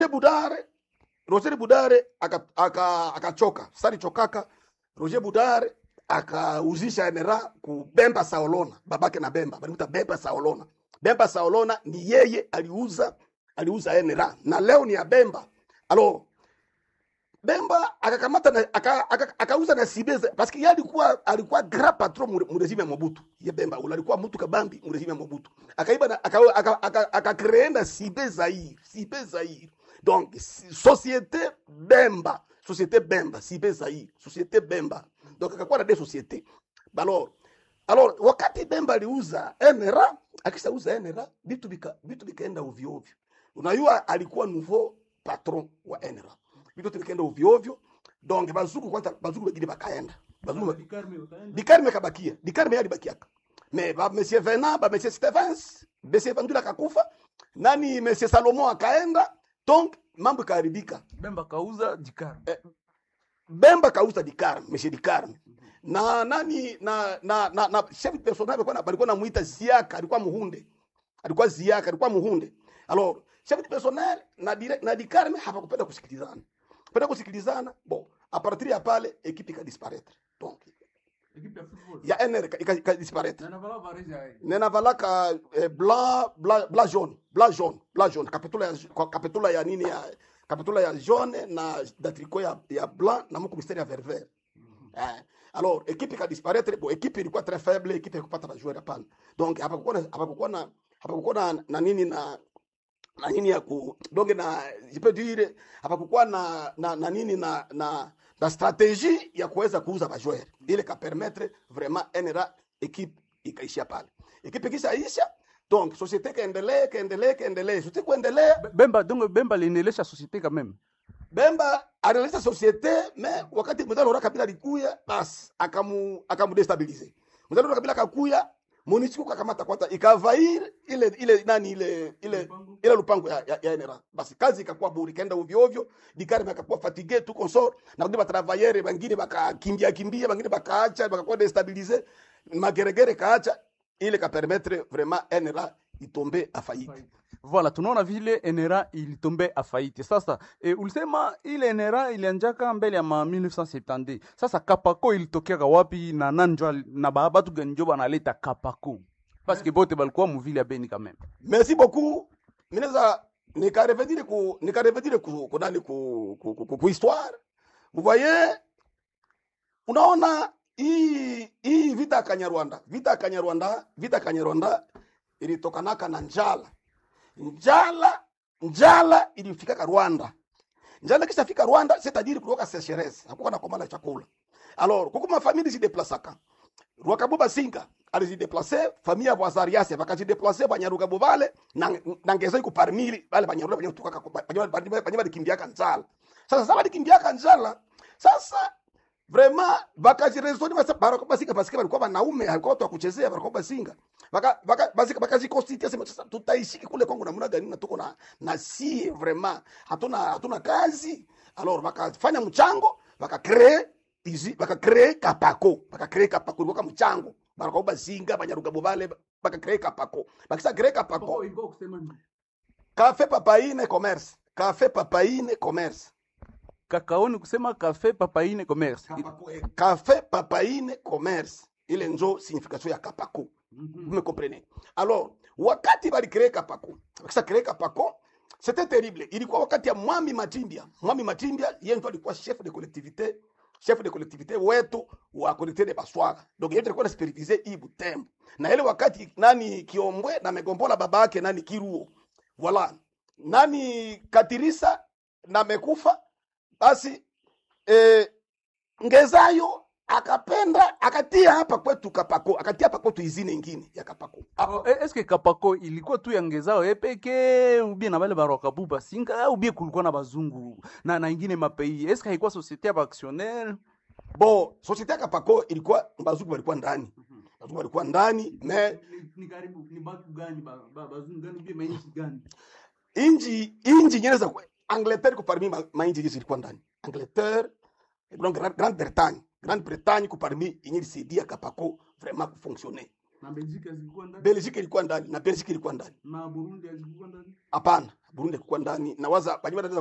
Budare Roger Budare akachoka aka, akachoka. Sasa alichokaka Roger Budare akauzisha NRA ku Bemba Saolona, babake na Bemba balimuta Bemba Saolona. Bemba Saolona ni yeye aliuza aliuza NRA na leo ni ya Bemba. Alo Bemba akakamata na aka- aka- akauza na Sibeza parce que yeye alikuwa alikuwa grand patron mu mu regime ya Mobutu. Ye Bemba ule alikuwa mtu kabambi mu regime ya Mobutu. Akaiba na aka aka aka, aka créer na Sibeza hii, Sibeza hii. Donc si- société Bemba, société Bemba, Sibeza hii, société Bemba. Donc akakuwa na des sociétés. Alors alors wakati Bemba aliuza NRA, akishauza NRA vitu vika vitu vikaenda ovyo ovyo. Unajua alikuwa nouveau patron wa NRA vitu vikaenda ovyo ovyo. Donc bazuku kwanza, bazuku wengine bakaenda, bazuku Dikarme kabakia, Dikarme yeye alibakiaka. Mais ba monsieur Venant, ba monsieur Stevens, monsieur Vandula akakufa, nani monsieur Salomon akaenda, donc mambo ikaharibika. Bemba kauza Dikar. Bemba kauza Dikarme, monsieur Dikarme. Na nani na na na, na chef personnel alikuwa na- alikuwa namuita Ziaka, alikuwa Muhunde. Alikuwa Ziaka, alikuwa Muhunde. Alors, chef personnel na direct na Dikarme hapakupenda kusikilizana. Kupenda kusikilizana, bon, a partir ya pale ekipe ikadisparaître. Donc, ya NR ika- ika- ikadisparaître. nena valaka eh, blanc blanc blanc jaune blanc jaune blanc jaune kapitula ya kwa- kapitula ya nini ya kapitula ya jaune na da tricot ya, ya blanc na muku mistari ya vert vert eh, alors équipe ika disparaître bon équipe ilikuwa très faible équipe ikupata ba joueur hapana donc hapakuwa na hapakuwa na hapakuwa na, na nini na na nini ya ku donc na je peux dire hapakukuwa na, na na nini na na na stratégie ya kuweza kuuza ba joueur ile ka permettre vraiment NRA équipe ikaishia pale ekipe kishaisha donc societe kaendelee kaendelee kaendelee societe kuendelea Bemba donc Bemba aliendelesha societe quand même. bemba analeta societe me wakati mzalo ora kabila likuya basi akamu akamudestabilize mzalo ora kabila kakuya monisiku kakamata kwanza ikavair ile ile nani ile ile ile lupango ya, ya, ya NRA basi kazi ikakuwa buri kaenda ovyo ovyo dikari bakakuwa fatigue tu consort na kundi batravailleur bangine bakakimbia kimbia bangine bakaacha bakakuwa destabilize mageregere kaacha ile ka permettre vraiment NRA itombe afaite Voilà, tunaona vile NRA ilitombe afaiti. Sasa e, ulisema ile NRA ilianjaka mbele ya ma 1970. Sasa Kapako ilitokeaka wapi na nanjwa na ba batu gani njo banaleta Kapako? Parce que bote balikuwa muvile ya Beni quand même. merci beaucoup minaweza nikarevenir ku nikarevenir ku ku nani ku ku, ku, ku, ku histoire vous voyez unaona hii hii vita ya Kanyarwanda vita ya Kanyarwanda vita ya Kanyarwanda ilitokanaka na njala njala njala ilifikaka Rwanda njala kishafika Rwanda c'est-à-dire kutoka sécheresse hakuwa na komala chakula alors kuko mafamili zideplasaka Rwakabuba Singa alizideplace famille ya Bwazariase bakazideplace Banyarugabo bale na, na ngeza iko parmi bale Banyaruga banyo kutoka banyo balikimbiaka njala sasa sasa balikimbiaka njala sasa vraiment bakajirezoni basa barako basika basika balikuwa banaume alikuwa watu wa kuchezea barako basinga baka baka basika bakazikonstitute sema sasa tutaishi kule Kongo namna gani na tuko na na si vraiment hatuna hatuna kazi alors bakafanya mchango baka create izi baka create kapako baka create kapako ilikuwa mchango barako basinga banyarugabo bale baka create kapako bakisa create kapako cafe papaine commerce cafe papaine commerce Kakaoni kusema cafe papaine commerce. Kapako, eh, cafe papaine commerce ile njo signification ya kapako vous me comprenez alors wakati balicree kapako bakisa cree kapako c'était terrible ilikuwa wakati ya mwami matimbia mwami matimbia yeye ndo alikuwa chef de collectivité chef de collectivité wetu wa collectivité de baswaga donc yeye alikuwa anasupervise hii butembo na ile wakati nani kiombwe na megombola baba yake nani kiruo voilà nani katirisa na mekufa basi eh, ngezayo akapenda akatia hapa kwetu kapako akatia hapa kwetu izine ingine ya kapako Oh, e- Eske Kapako ilikuwa tu ya ngezao epeke ubie na bale baroka buba singa ubie kulikuwa na bazungu na na ingine mapei. Eske haikuwa societe ya actionnaire? bo societe ya kapako ilikuwa bazungu walikuwa ndani bazungu walikuwa ndani me Ni karibu ni batu gani bazungu gani ubie mainchi gani? inji inji nyene za kwe- angleterre ko parmi ma- mainji hizi ilikuwa ndani angleterre donc grande grande bretagne grande bretagne ko parmi yenye ilisaidia kapako vraiment kufonctionner na Belgique hazikuwa ndani Belgique ilikuwa ndani na Belgique ilikuwa ndani. na Burundi hazikuwa ndani Hapana, Burundi ilikuwa ndani na waza